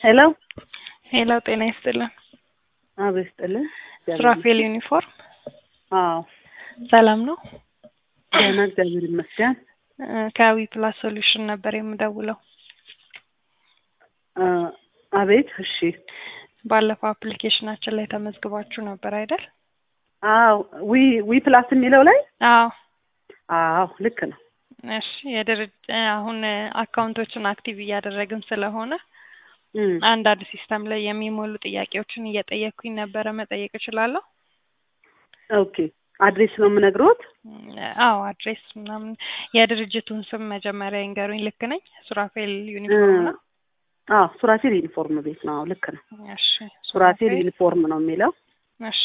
ሄሎ ሄሎ ጤና ይስጥልን። አቤት ይስጥልን። ሱራፌል ዩኒፎርም አዎ ሰላም ነው? ደህና እግዚአብሔር ይመስገን። እ ከዊ ፕላስ ሶሉሽን ነበር የምደውለው። እ አቤት እሺ። ባለፈው አፕሊኬሽናችን ላይ ተመዝግባችሁ ነበር አይደል? አዎ ዊ ዊ ፕላስ የሚለው ላይ አዎ አዎ ልክ ነው። እሺ የድርጅ አሁን አካውንቶችን አክቲቭ እያደረግን ስለሆነ እም፣ አንዳንድ ሲስተም ላይ የሚሞሉ ጥያቄዎችን እየጠየቅኩኝ ነበረ። መጠየቅ እችላለሁ? ኦኬ አድሬስ ነው የምነግሮት። አዎ አድሬስ ምናምን የድርጅቱን ስም መጀመሪያ ይንገሩኝ። ልክ ነኝ? ሱራፌል ዩኒፎርም ነው? አዎ ሱራፌል ዩኒፎርም ቤት ነው። አዎ ልክ ነው። እሺ ሱራፌል ዩኒፎርም ነው የሚለው። እሺ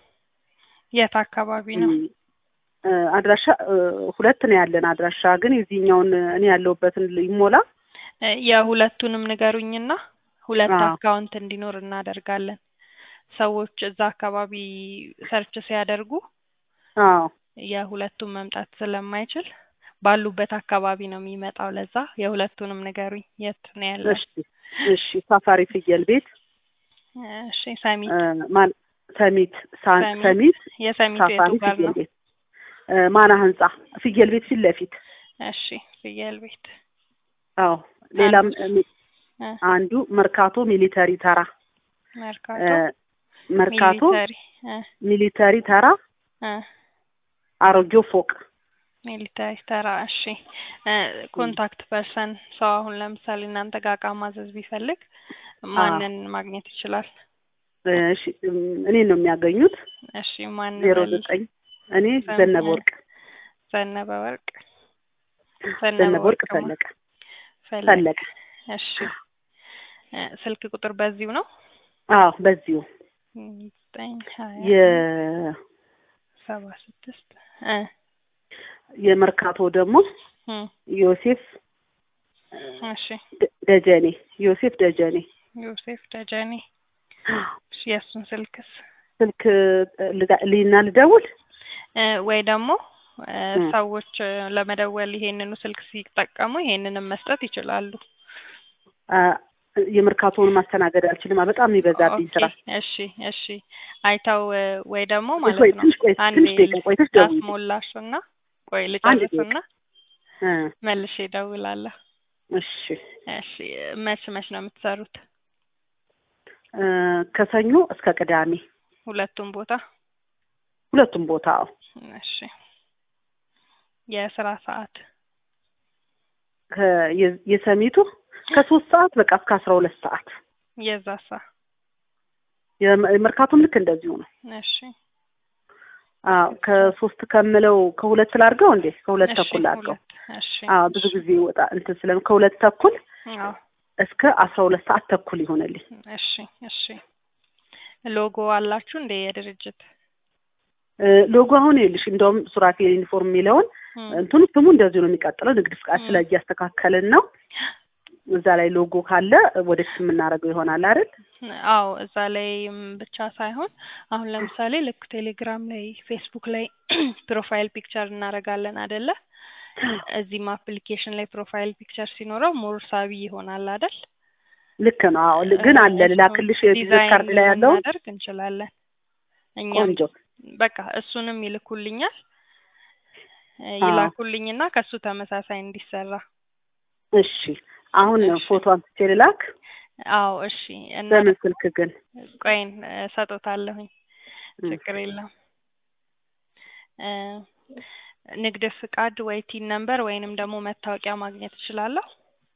የት አካባቢ ነው? እም፣ እ አድራሻ እ ሁለት ነው ያለን አድራሻ፣ ግን የዚህኛውን እኔ ያለሁበትን ይሞላ። እ የሁለቱንም ንገሩኝና ሁለት አዎ። አካውንት እንዲኖር እናደርጋለን። ሰዎች እዛ አካባቢ ሰርች ሲያደርጉ አዎ የሁለቱም መምጣት ስለማይችል ባሉበት አካባቢ ነው የሚመጣው። ለዛ የሁለቱንም ንገሩኝ። የት ነው ያለው? እሺ እሺ። ሳፋሪ ፍየል ቤት እሺ ሰሚት እ ማን ሰሚት ሳን ሰሚት ሰሚት የሰሚቱ የቱ ሳፋሪ ጋር ፍየል ነው? ቤት እ ማና ህንጻ ፍየል ቤት ፊት ለፊት እሺ ፍየል ቤት አዎ። ሌላም አንዱ እ እ አንዱ መርካቶ ሚሊተሪ ተራ መርካቶ እ መርካቶ ሚሊተሪ እ ሚሊተሪ ተራ እ አሮጌው ፎቅ ሚሊታሪ ተራ። እሺ እ ኮንታክት ፐርሰን ሰው አሁን ለምሳሌ እናንተ ጋር እቃ ማዘዝ ቢፈልግ ማንን ማግኘት ይችላል? እሺ እም፣ እኔን ነው የሚያገኙት። እሺ ማን ዜሮ በል? ዘጠኝ እኔ ዘን- ዘነበ ወርቅ ዘነበ ወርቅ ዘነበ ወርቅ ማ- ፈለቀ ፈለቀ። ፈለቀ። እሺ እ ስልክ ቁጥር በዚሁ ነው? አዎ በዚሁ ዘጠኝ ሀያ የ ሰባ ስድስት እ የመርካቶ ደግሞ እ ዮሴፍ እሺ ደ- ደጀኔ ዮሴፍ ደጀኔ ዮሴፍ ደጀኔ። እሺ የእሱን ስልክስ ስልክ ልዳ- ሊና ልደውል እ ወይ ደግሞ እ እ ሰዎች እ ለመደወል ይሄንኑ ስልክ ሲጠቀሙ ይሄንንም መስጠት ይችላሉ። አ፣ የመርካቶውን ማስተናገድ አልችልም። በጣም የሚበዛብኝ ኦኬ ስራ። እሺ እሺ አይተው እ ወይ ደግሞ ቆይ ማለት ነው ትንሽ ቆይ አንዴ ትንሽ ደቂቃ ቆይተሽ ደውዪልኝ። ላስሞላሽና ቆይ አንድ ልጨርስና እ መልሼ እደውላለሁ። እሺ እሺ መች መች ነው የምትሰሩት? እ ከሰኞ እስከ ቅዳሜ ሁለቱም ቦታ? ሁለቱም ቦታ አዎ። እሺ የስራ ሰዓት ከ- የ- የሰሚቱ ከሶስት ሰዓት በቃ እስከ አስራ ሁለት ሰዓት የዛሳ? የመ- የመርካቶም ልክ እንደዚሁ ነው። እሺ አዎ ከሶስት ከምለው ከሁለት ላድርገው እንዴ? ከሁለት እሺ ተኩል ላድርገው። ሁለት እሺ አዎ ብዙ ጊዜ ወጣ እንትን ስለም ከሁለት ተኩል አዎ እስከ አስራ ሁለት ሰዓት ተኩል ይሆንልኝ። እሺ እሺ ሎጎ አላችሁ እንደ የድርጅት እ ሎጎ አሁን ይኸውልሽ እንደውም ሱራፌል ዩኒፎርም የሚለውን እም፣ እንትኑ ስሙ እንደዚሁ ነው የሚቀጥለው። ንግድ ፍቃድ እም። ስለ እያስተካከልን ነው። እዛ ላይ ሎጎ ካለ ወደፊት የምናደርገው ይሆናል አይደል? አዎ እዛ ላይም ብቻ ሳይሆን አሁን ለምሳሌ ልክ ቴሌግራም ላይ ፌስቡክ ላይ ፕሮፋይል ፒክቸር እናደርጋለን አይደለ? እዚህም አፕሊኬሽን ላይ ፕሮፋይል ፒክቸር ሲኖረው ሞር ሳቢ ይሆናል አይደል? ልክ ነው። አዎ ል- ግን አለ ልላክልሽ የቢዝነስ ካርድ ላይ ያለው ልናደርግ እንችላለን። እኛም ቆንጆ በቃ እሱንም ይልኩልኛል እ አዎ። ይላኩልኝና ከሱ ተመሳሳይ እንዲሰራ እሺ አሁን እሺ። ፎቶ አንስቼ ልላክ። አዎ እሺ እና በምን ስልክ ግን? ቆይን ሰጦታለሁኝ እም። ችግር የለም እ ንግድ ፍቃድ ወይ ቲን ነምበር ወይንም ደግሞ መታወቂያ ማግኘት እችላለሁ?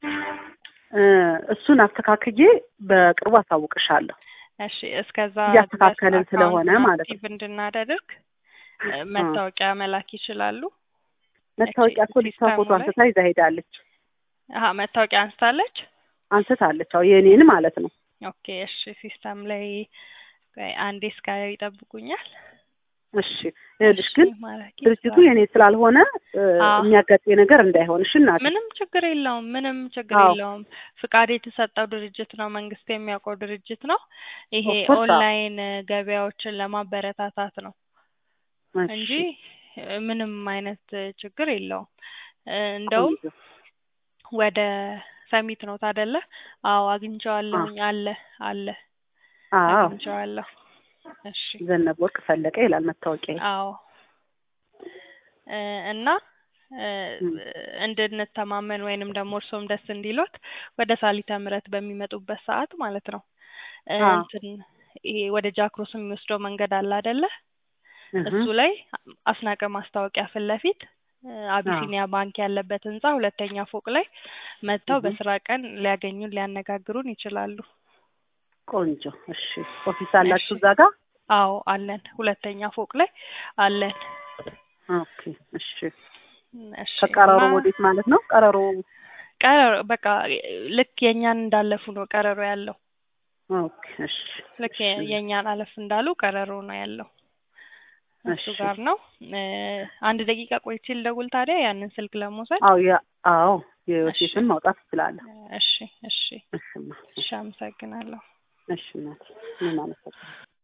እ እሱን አስተካክዬ በቅርቡ አሳውቅሻለሁ። እሺ እስከዛ እያስተካከልን ድረስ ስለሆነ አካውንቱን ማለት ነው። አክቲቭ እንድናደርግ እ መታወቂያ መላክ ይችላሉ? መታወቂያ እኮ ልጅቷ ሲስተሙ ፎቶ ላይ አንስታ ይዛ ሄዳለች። አሀ መታወቂያ አንስታለች? አንስታለች። አዎ የእኔን ማለት ነው። ኦኬ እሺ ሲስተም ላይ ቆይ አንዴ እስካየው ይጠብቁኛል። እሺ ይኸውልሽ ግን እሺ ማራኪ ድርጅቱ ስራ። የኔ ስላልሆነ እ አዎ። የሚያጋጥም ነገር እንዳይሆን እሺ እናቴ። ምንም ችግር የለውም። ምንም ችግር አዎ። የለውም። ፍቃድ የተሰጠው ድርጅት ነው። መንግስት የሚያውቀው ድርጅት ነው። ይሄ Of course፣ አዎ። ኦንላይን ገበያዎችን ለማበረታታት ነው እሺ፣ እንጂ እ ምንም አይነት ችግር የለውም። እ እንደውም ቆንጆ። ወደ ሰሚት ነው ታደለ? አዎ አግኝቼዋለሁኝ። አለ አለ አዎ አግኝቼዋለሁ። እሺ ዘነበ ወርቅ ፈለቀ ይላል መታወቂያ። አዎ እ እና እ እንድንተማመን ወይንም ደግሞ እርሶም ደስ እንዲሎት ወደ ሳሊተ ምሕረት በሚመጡበት ሰዓት ማለት ነው እ አዎ እንትን ይሄ ወደ ጃክሮስ የሚወስደው መንገድ አለ አይደለ? እህ እሱ ላይ አስናቀ ማስታወቂያ ፊት ለፊት እ አዎ አቢሲኒያ ባንክ ያለበት ህንጻ ሁለተኛ ፎቅ ላይ መጥተው እህ በስራ ቀን ሊያገኙን ሊያነጋግሩን ይችላሉ። ቆንጆ። እሺ ኦፊስ እሺ አላችሁ እዛ ጋር? አዎ አለን። ሁለተኛ ፎቅ ላይ አለን። ኦኬ እሺ። እሺ ከቀረሮ እና ወዴት ማለት ነው? ቀረሮ ቀረሮ በቃ ልክ የእኛን እንዳለፉ ነው ቀረሮ ያለው። ኦኬ እሺ ልክ እሺ የ- የእኛን አለፍ እንዳሉ ቀረሮ ነው ያለው። እሱ እሺ። ጋር ነው። እ አንድ ደቂቃ ቆይቼ ልደውል ታዲያ ያንን ስልክ ለመውሰድ። አዎ ያ አዎ እሺ የዮሴፍን ማውጣት ትችላለህ። እሺ እሺ እሺማ እሺ አመሰግናለሁ። እሺ እናቴ ምን ማለት ነው?